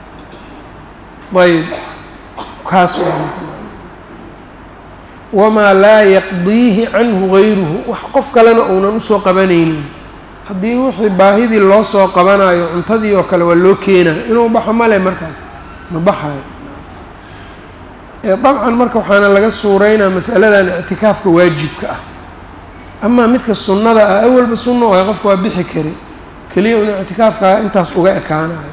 ayb kaas wamaa laa yaqdiihi canhu gayruhu wax qof kalena ounan usoo qabanaynin haddii wixii baahidii loo soo qabanayo cuntadii oo kale waa loo keenayo inuu baxo male markaas ma baxayo dabcan marka waxaana laga suureynaa masaladan ictikaafka waajibka ah amaa midka sunnada ah awalba sunna waay qofka waa bixi kari keliya un ictikaafkaa intaas uga ekaanayo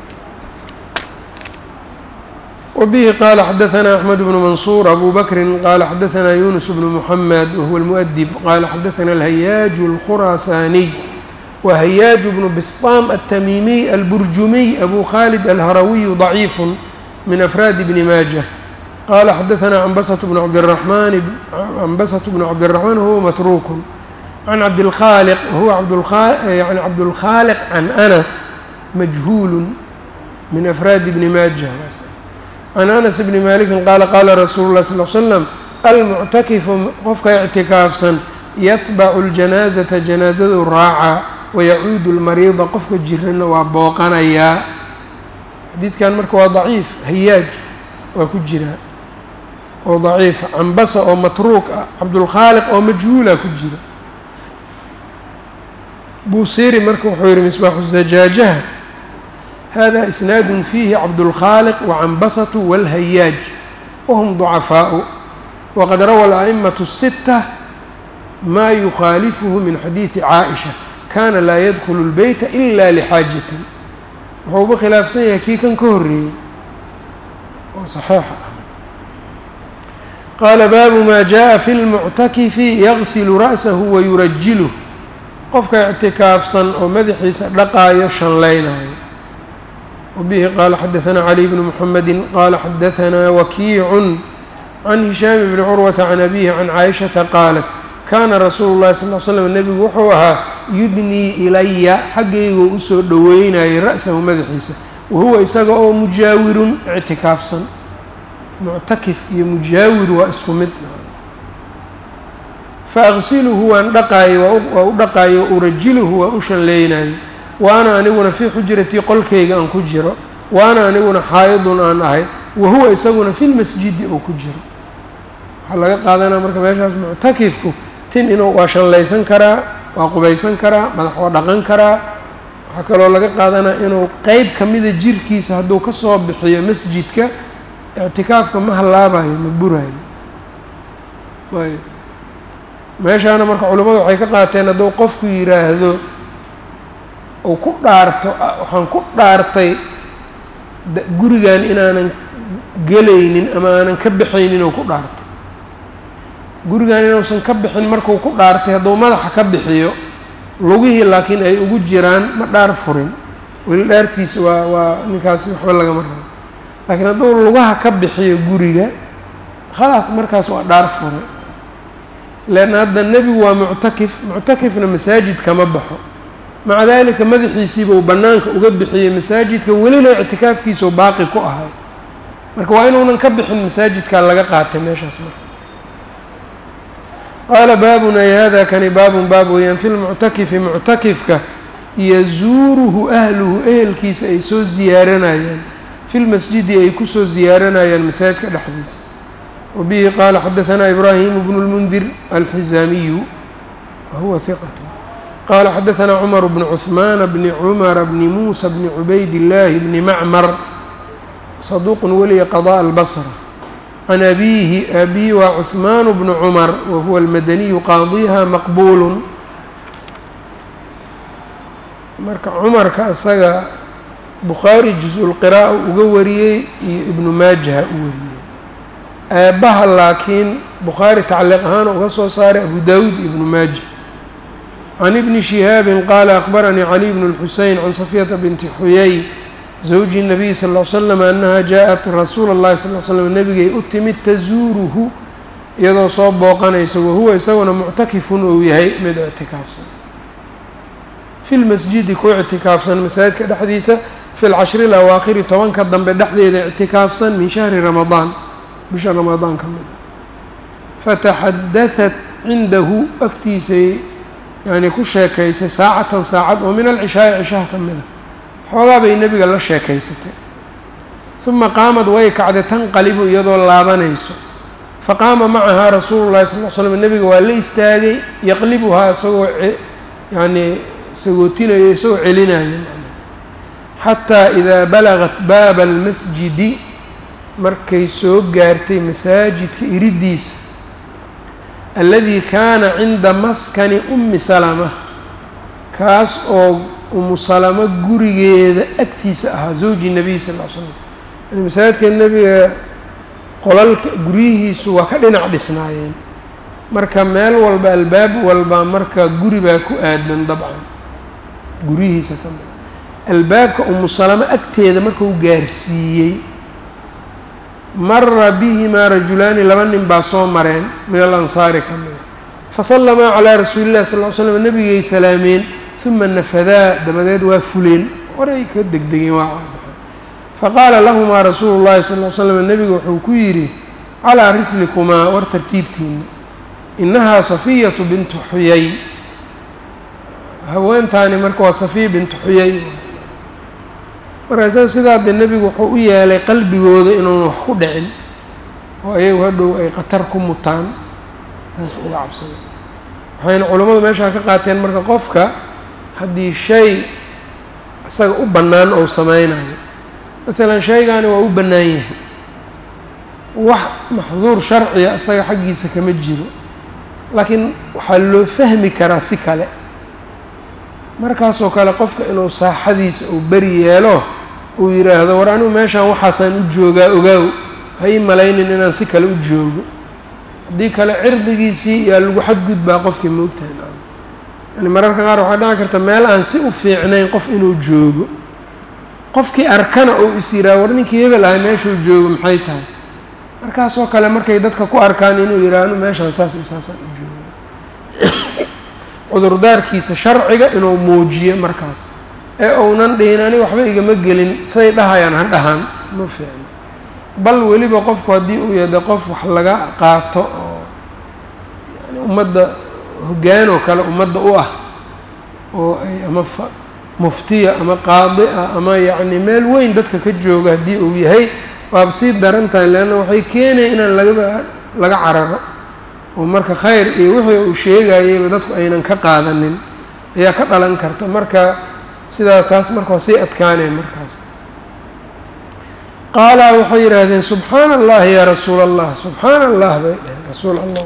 wabihi qaala xadaثna أxmed bnu mansuur abu bakri qaala xadaثna yunus bnu muxamed wahuwa اlmuؤdib qaala xadaثna alhayaaju اlkhuraasaaniy وهyاaج بن بsطاm التmimiي الburjumiي أbو khالد الhrawiي ضعيif min أfrاad بن maaجة qala xadaثna cnbسة بن cabdالرحمن cnbسة بن cabdالرحمن whuwa matruk عن cabdالkhاlq whuwa yعni cabdالkhاalq عن أنس majهuul min أfrاad بن maaجة عن أنس بن mالك qala qala rasuul الlah صلl ل sلم almuctakifu qofka ictikaafsan yatbacu الجanaaزaةa janaazadu raaca wayacuudu lmariida qofka jirana waa booqanayaa xadiidkan marka waa daciif hayaaj waa ku jiraa oo daciifa cambasa oo matruuk ah cabdulkhaaliq oo majhuula ku jira buusiri marka wuxuu yihi misbaaxu zajaajaha hada isnaadu fiihi cabdulkhaaliq wacambasatu wاlhayaaj wahum ducafaau waqad rawa ala'imatu الsita ma yukhaalifuhu min xadiidi caaئisha kana laa yadkulu اlbeyta ila lxaajatin wuxuuba khilaafsan yahay kii kan ka horeeyey oo saxiixa ah qaala baabu ma jaءa fi اlmuctakifi yagsilu ra'sahu wayurajiluh qofka ictikaafsan oo madaxiisa dhaqaayo shanlaynayo wabihi qaala xadaثana cali bnu mxamedi qaala xadaثana wakiicu can hishaam bni curwata can abihi can caaishata qaalat kaana rasuulu llahi sal l slam nebigu wuxuu ahaa yudnii ilaya xaggaygoo usoo dhoweynayay ra'sahu madaxiisa wahuwa isaga oo mujaawirun ictikaafsan muctakif iyo mujaawir waa isku mid faaqsiluhu waan dhaqaayey waa u dhaqaayo urajiluhu waa u shalleynayay waana aniguna fii xujratii qolkayga aan ku jiro waana aniguna xaayidun aan ahay wahuwa isaguna fi lmasjidi oo ku jiro waxaa laga qaadanaa marka meeshaas muctakifku tin inuu waa shallaysan karaa waa qubaysan karaa madax waa dhaqan karaa waxaa kaloo laga qaadanaa inuu qeyb ka mida jirkiisa hadduu ka soo bixiyo masjidka ictikaafka ma hallaabayo ma burayo ayb meeshaana marka culimmadu waxay ka qaateen hadduu qofku yidhaahdo uu ku dhaarto waxaan ku dhaartay gurigan inaanan gelaynin ama aanan ka baxaynin oo ku dhaartay gurigan inuusan ka bixin markuu ku dhaartay hadduu madaxa ka bixiyo lugihii laakiin ay ugu jiraan ma dhaar furin weli dhaartiisa waa waa ninkaasi waxba lagama rabo laakiin hadduu lugaha ka bixiyo guriga khalaas markaas waa dhaar furay leanna hadda nebigu waa muctakif muctakifna masaajid kama baxo maca dalika madaxiisiiba uu bannaanka uga bixiyey masaajidka welina ictikaafkiisao baaqi ku ahay marka waa inuunan ka bixin masaajidkaa laga qaatay meeshaas marka qaala baabun ay hada kani baabun baab weeyaan fi lmuctakifi muctakifka yazuuruhu ahluhu ehelkiisa ay soo ziyaaranayaan fi lmasjidi ay kusoo ziyaaranayaan masaajidka dhexdiisa wabihi qaala xadaثana ibraahimu bnu اlmundir alxizaamiyu wahuwa hiqat qaala xadaثana cumar bnu cuثmaana bni cumara bni muusa bni cubayd illaahi bni macmar saduuqun weliya qadaء albasra can abiihi abihi waa cuثmaan bnu cumar wahuwa almadaniyu qaadiha maqbuulu marka cumarka isaga bukhaari juz-ulqira'a uga wariyey iyo ibnu maajaha u wariyey aabbaha laakiin bukhaari tacliiq ahaan uga soo saaray abu daawuud iyo ibnu maaja can ibni shihaabin qaala akhbaranii caliy bnu lxuseyn can safiyata binti xuyay zawji nabiy sal ll l slam annaha jaa-at rasuula اllahi sal l slam nebigay u timid tazuuruhu iyadoo soo booqanaysa wahuwa isaguna muctakifun uu yahay mid ictikaafsan fi lmasjidi ku ictikaafsan masaajidka dhexdiisa fi lcashri alawaakhiri tobanka dambe dhexdeeda ictikaafsan min shahri ramadaan bisha ramadaan ka mid a fataxadahat cindahu agtiisay yani ku sheekaysay saacatan saacad oo min alcishaai cishaha ka mid a xoogaa bay nebiga la sheekaysatay uma qaamad way kacday tanqalibu iyadoo laabanayso faqaama macahaa rasuulu llahi sal l slam nebiga waa la istaagay yaqlibuhaa isagoo yacnii sagootinayo isagoo celinaya xataa idaa balagat baaba almasjidi markay soo gaartay masaajidka iridiisa alladii kaana cinda maskani ummi salama kaas oo umu salamo gurigeeda agtiisa ahaa zawji nabiy sal l slam yani masaajidka nebiga qolalka guryihiisu waa ka dhinac dhisnaayeen marka meel walba albaab walba marka guri baa ku aadan dabcan guryihiisa ka mida albaabka umu salamo agteeda markuu gaarsiiyey mara bihimaa rajulaani laba nin baa soo mareen min alansaari ka mida fasallamaa calaa rasuuli llahi sal l slam nebigay salaameen uma nafadaa dabadeed waa fuleen horay ka degdegeen waa caabaxeen faqaala lahumaa rasuulu llahi sal l slam nebigu wuxuu ku yidhi calaa rislikumaa war tartiibtiina inahaa safiyatu bintu xuyay haweentaani marka waa safiya bintu xuyay marka isaga sidaa dee nebigu wuxuu u yeelay qalbigooda inuuna wax ku dhicin oo ayagu hadhow ay khatar ku mutaan saas uga cabsaday waxayna culammadu meeshaa ka qaateen marka qofka haddii shay isaga u bannaan ou sameynayo maalan shaygaani waa u bannaan yahay wax maxduur sharciga isaga xaggiisa kama jiro laakiin waxaa loo fahmi karaa si kale markaasoo kale qofka inuu saaxadiisa uu beri yeelo uu yidhaahdo war anigu meeshaan waxaasaan u joogaa ogaaw ha ii malaynin inaan si kale u joogo haddii kale cirdigiisii yaa lagu xadgudbaa qofkii moogtahay nacam yani mararka qaar waxaa dhici karta meel aan si u fiicnayn qof inuu joogo qofkii arkana uu is yidhaha war ninkii hebel ahay meeshuu joogo maxay tahay markaasoo kale markay dadka ku arkaan inuu yidhaha anu meeshaan saas iyo saasaan u joogo cudurdaarkiisa sharciga inuu muujiyo markaas ee uunan dhihin aniga waxba igama gelin say dhahayaan ha dhahaan ma fiicno bal weliba qofku haddii uu yahda qof wax laga qaato oo yani ummadda hoggaan oo kale ummadda u ah oo ay ama fa muftiya ama qaadi ah ama yacni meel weyn dadka ka jooga haddii uu yahay waaba sii daran tahay leanna waxay keenaya inaan lagaba laga cararo oo marka khayr iyo wixii uu sheegayayba dadku aynan ka qaadanin ayaa ka dhalan karta marka sidaa taas marka waa sii adkaaneen markaas qaala waxay yidhaahdeen subxaana allahi yaa rasuula allah subxaana allah bay dheheen rasuul allah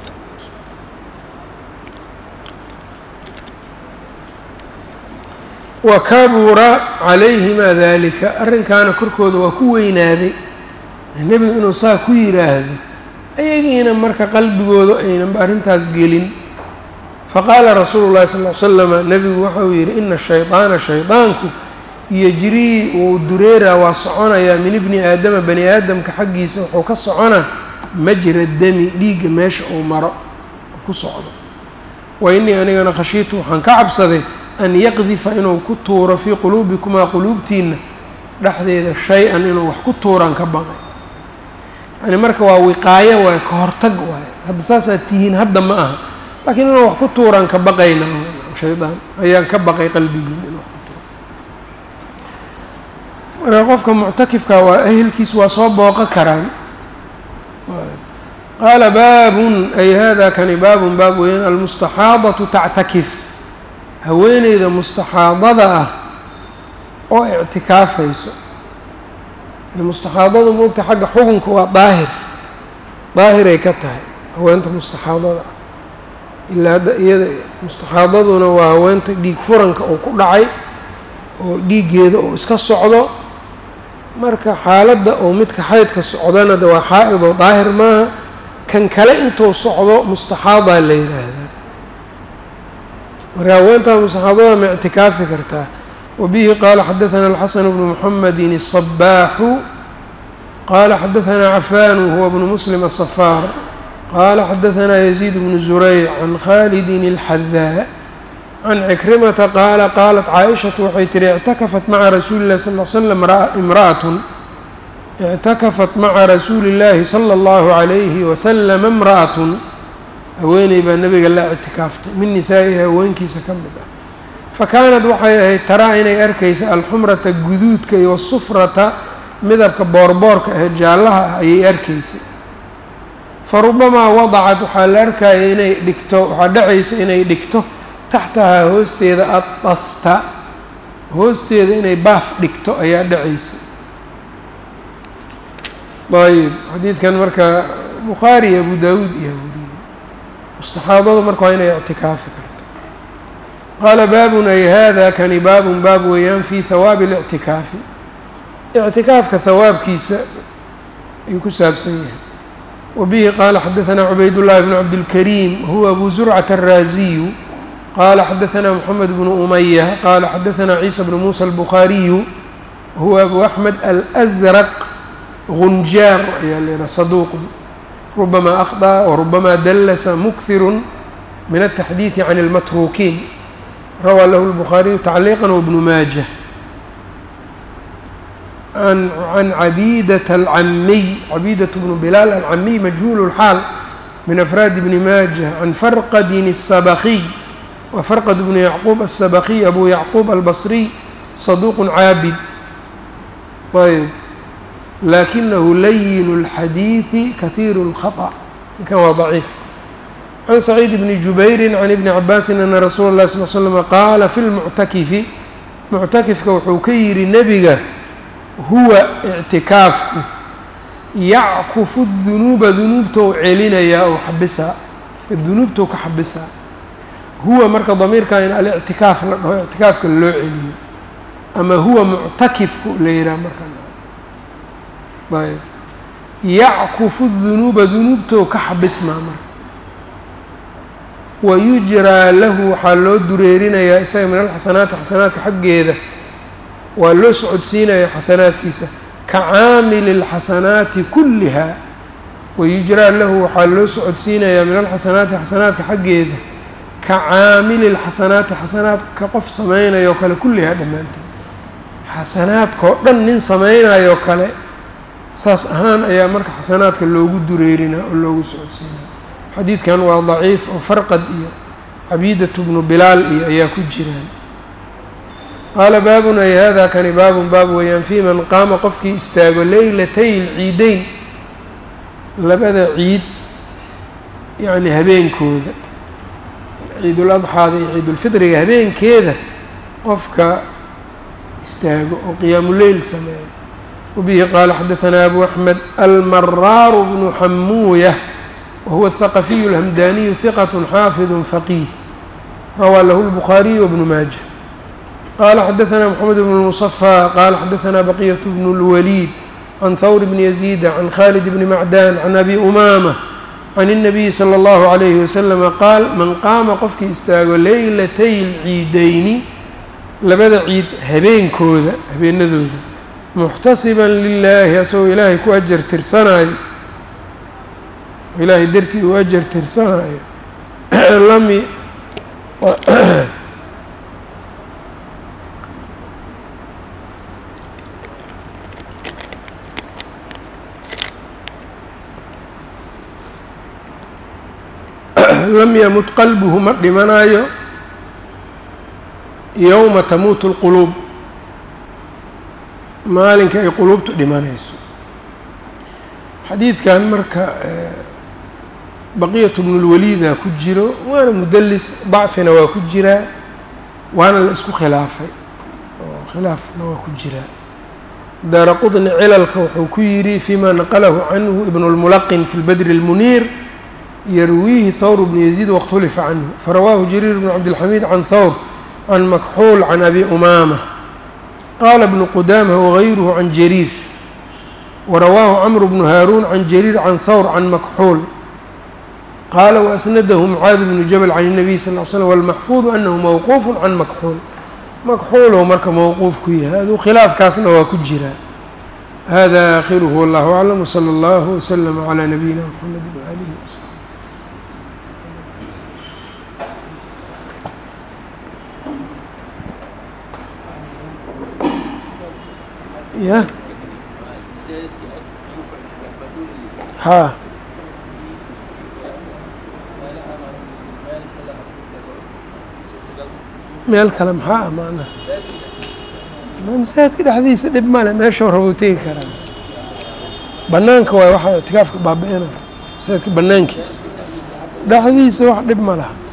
wa kabura calayhimaa daalika arrinkaana korkooda waa ku weynaaday nebigu inuu saa ku yidhaahdo ayagiina marka qalbigooda aynanba arrintaas gelin faqaala rasuulu llahi sal l slama nebigu waxa uu yidhi ina shaydaana shaydaanku yejrii wuu dureeraa waa soconayaa min ibni aadama bani aadamka xaggiisa wuxuu ka soconaa majra dami dhiigga meesha uu maro ku socdo wa innii anigana khashiitu waxaan ka cabsaday an yaqdifa inuu ku tuuro fii quluubikumaa quluubtiina dhexdeeda shay-an inuu wax ku tuuraan ka baqay yani marka waa wiqaayo waaye ka hortag waaye hadda saasaad tihiin hadda ma aha laakiin inuu wax ku tuuraan ka baqayna shaydaan ayaan ka baqay qalbigiin inuu wax ku tuuro marka qofka muctakifka waa ehelkiis waa soo booqo karaan qaala baabun ay hada kani baabun baab weeyaan almustaxaadatu tactakif haweeneyda mustaxaadada ah oo ictikaafayso mustaxaadadu moogta xagga xukunka waa daahir daahiray ka tahay haweenta mustaxaadada ah ilaa hadda iyada mustaxaadaduna waa haweenta dhiig furanka uu ku dhacay oo dhiiggeeda uu iska socdo marka xaaladda oo midka xaydka socdana de waa xaa-id oo daahir maaha kan kale intuu socdo mustaxaadaa la yidhaahdaa marka haweentaa mustaxaadada ma ictikaafi kartaa وبه qال xdثnا الxسن بن محمد الصباح qال xdثnا عفان هو بن مسلم الصفاr qال xdثnا يزيد بن زريع عن khالد الحذاء عن عكرمة qال qالت cائشhaة waxay tihi اعتkفت mعa رasuuلi الlahi صلى اه علي سلم امرأة اعتkفت mعa رasuuلi الlahi صلى الله عليه وسلم امرأة haweeney baa nebiga la اعtikaaftay min nisaa'ihi haweenkiisa ka mid ah fakaanad waxay ahayd taraa inay arkaysa alxumrata guduudka iyo wasufrata midabka boorboorka ah jaallaha ah ayay arkaysay fa rubamaa wadacad waxaa la arkaya inay dhigto waxaa dhacaysa inay dhigto taxtahaa hoosteeda addasta hoosteeda inay baaf dhigto ayaa dhacaysa ayb xadiidkan marka bukhaari iyo abu daawuud iyo weriyey mustaxaadadu marka waa inay ictikaafi karto qaala baabun ay hada kani baabun baab weeyaan fii hawaabi اlictikaafi ictikaafka hawaabkiisa ayuu ku saabsan yahay wa bihi qaala xadaثna cubayd llahi bn cabdilkariim huwa abu zurcata الraaziyu qaala xadaثna mxamed bnu umaya qaala xadaثna ciisa bnu musa الbukhaariyu huwa abu axmed alأzraq gunjaar ayaa leeha saduuq rubama akhطأ warubama dallasa mukhiru min الtaxdiiثi can اlmatruukiin rawى lahu الbخaariyu tacliiqa wbnu maaja an can cabiidaة alcamiy cabiidaة bnu bilaal alcamiy majhuul اlxaal min afraadi bni maaja can farqadin الsabakiy wa farqad bnu yacquub الsabakiy abu yacquub albصriy saduuq caabid ayb lakinahu layin اlxadiiثi kahiiru اlkhaطأ ninkan waa ضaciif can saciid bni jubayri can ibni cabaasin ana rasuula اllahi sal l slm qaala fi lmuctakifi muctakifka wuxuu ka yidhi nebiga huwa ictikaafku yackufu dunuuba dunuubtou celinayaa ou xabisaa dunuubtou ka xabisaa huwa marka damiirkan in alictikaaf la dhaho ictikaafka loo celiyo ama huwa muctakifku la yihaha markaan ayb yackufu dunuuba dunuubtou ka xabismaa marka wayujraa lahu waxaa loo dureerinayaa isaga min alxasanaati xasanaadka xaggeeda waa loo socodsiinaya xasanaadkiisa ka caamili اlxasanaati kulliha wayujraa lahu waxaa loo socodsiinayaa min alxasanaati xasanaadka xaggeeda ka caamili اlxasanaati xasanaadka qof samaynayo kale kullihaa dhammaanteed xasanaadkao dhan nin samaynayo kale saas ahaan ayaa marka xasanaadka loogu dureerinaa oo loogu socodsiinaa xadiidkan waa daciif oo farqad iyo cabiidatu bnu bilaal iyo ayaa ku jiraan qaala baabun ay hada kani baabun baab weeyaan fii man qaama qofkii istaago leylatay lciideyn labada ciid yacni habeenkooda ciidul adxaada iyo ciidulfitriga habeenkeeda qofka istaago oo qiyaamuleyl sameeyo wabihi qaala xadahanaa abu axmed almaraaru bnu xamuuya wahuwa athaqafiyu alhamdaniyu hiqat xaafidu faqiih rawaa lahu lbukhaariyu wbnu maaja qala xadaثna mxamed bn الmuصفى qala xadaثna baqiyaة bn اlwaliid can hawr bni yaziida can khalid bni macdan can abi umamة can الnabiyi slى اllahu عalayhi waslama qaal man qaama qofkii istaago leylatay lciideyni labada ciid habeenkooda habeenadooda muxtasiba lilahi asagoo ilaahay ku ajar tirsanayo ilaahay dartii uu ajar tirsanayo lami lam yamut qalbuhu ma dhimanayo yowma tamuutu اlquluub maalinka ay quluubtu dhimanayso xadiidkan marka baqiyatu bnulwaliida ku jiro waana mudelis dacfina waa ku jiraa waana la isku khilaafay oo khilaafna waa ku jiraa daara qudni cilalka wuxuu ku yidhi fima naqalahu canhu ibn اlmulaqin fi lbadri اlmuniir yarwiihi thawr bnu yaziid waاkhtulifa canhu farawaahu jariir bn cabdilxamiid can thawr can makxuul can abi umaama qaala bnu qudaamah wagayruhu can jariir warawaahu camru bnu haaruun can jariir can thawr can makxuul qaala waasnadahu mucaadi bnu jabal can الnabiy sal ll l slm walmaxfuudu anahu mawquufu can makxuul makxuulow marka mowquuf ku yahay aduu khilaafkaasna waa ku jiraa hada aakhiruhu wallahu aclam wslى اllah wslm عlى nabiyina mxamedi waalihi wsaxbi ya haa meel kale maxaa ah macnaha masaajidka dhexdiisa dhib male meeshuu rabo tegi karaa banaanka waay waxaa itikaafka baabi-ina masaajidka banaankiisa dhexdiisa wax dhib ma laha